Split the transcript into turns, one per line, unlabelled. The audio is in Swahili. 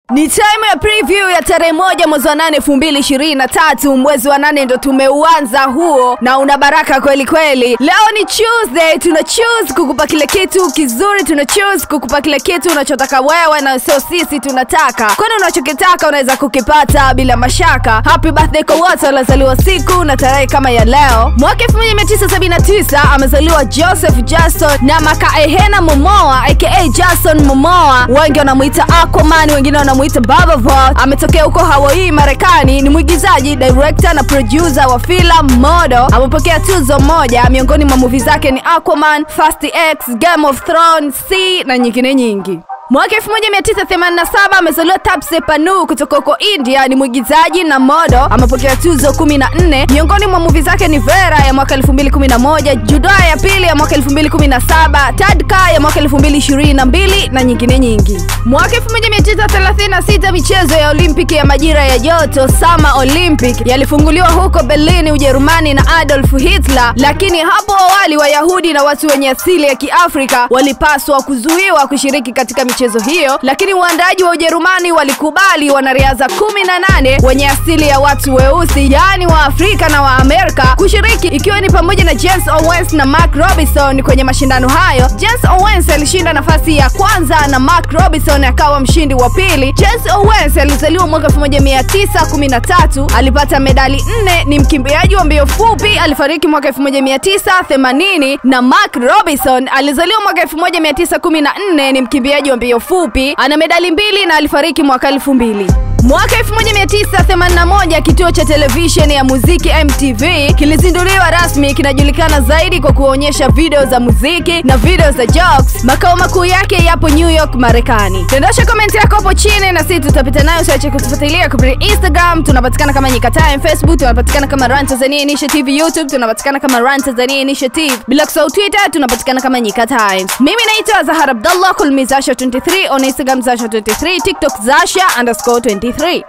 Ni time ya preview ya tarehe moja mwezi wa nane elfu mbili ishirini na tatu. Mwezi wa nane ndo tumeuanza huo na una baraka kweli kweli. Leo ni Tuesday, tuna choose kukupa kile kitu kizuri, tuna choose kukupa kile kitu unachotaka wewe na sio sisi tunataka, kwani unachokitaka unaweza kukipata bila mashaka. Happy birthday kwa wote waliozaliwa siku na tarehe kama ya leo. Mwaka 1979 amezaliwa Joseph Jason na Makaehena Momoa aka Jason Momoa, wengi wanamuita Aquaman, wengine wanamuita Baba Vault. Ametokea huko Hawaii, Marekani. Ni mwigizaji, director na producer wa filamu modo. Amepokea tuzo moja, miongoni mwa movie zake ni Aquaman, Fast X, Game of Thrones, C na nyingine nyingi. Mwaka 1987 amezaliwa Taapsee Pannu kutoka huko India. Ni mwigizaji na modo, amepokea tuzo 14. Miongoni mwa movie zake ni Vera ya mwaka 2011, Judaa ya pili ya mwaka 2017, Tadka ya mwaka 2022 na nyingine nyingi. Mwaka 1936 michezo ya Olimpiki ya majira ya joto Summer Olympic yalifunguliwa huko Berlin, Ujerumani na Adolf Hitler, lakini hapo awali Wayahudi na watu wenye asili ya Kiafrika walipaswa kuzuiwa kushiriki katika michezo hiyo, lakini waandaaji wa Ujerumani walikubali wanariadha kumi na nane wenye asili ya watu weusi, yaani wa Afrika na wa Amerika kushiriki, ikiwa ni pamoja na James Owens na Mark Robinson. Kwenye mashindano hayo, James Owens alishinda nafasi ya kwanza na Mark Robinson akawa mshindi wa pili. James Owens alizaliwa mwaka 1913, alipata medali nne. Ni mkimbiaji wa mbio fupi, alifariki mwaka 1980, na Mark Robinson alizaliwa mwaka 1914, ni mkimbiaji wa mbio fupi, ana medali mbili na alifariki mwaka 2000. Mwaka 1981 kituo cha televisheni ya muziki MTV kilizinduliwa rasmi. Kinajulikana zaidi kwa kuonyesha video za muziki na video za jokes. Makao makuu yake yapo New York, Marekani. Dondosha komenti yako hapo chini na sisi tutapita nayo. Usiache kutufuatilia kupitia Instagram, tunapatikana kama Nyika Time, Facebook tunapatikana kama Run Tanzania Initiative, YouTube tunapatikana kama Run Tanzania Initiative, bila kusahau Twitter tunapatikana kama Nyika Times. Mimi naitwa Zahara Abdallah, call me Zasha 23 on Instagram Zasha 23, TikTok Zasha underscore 23.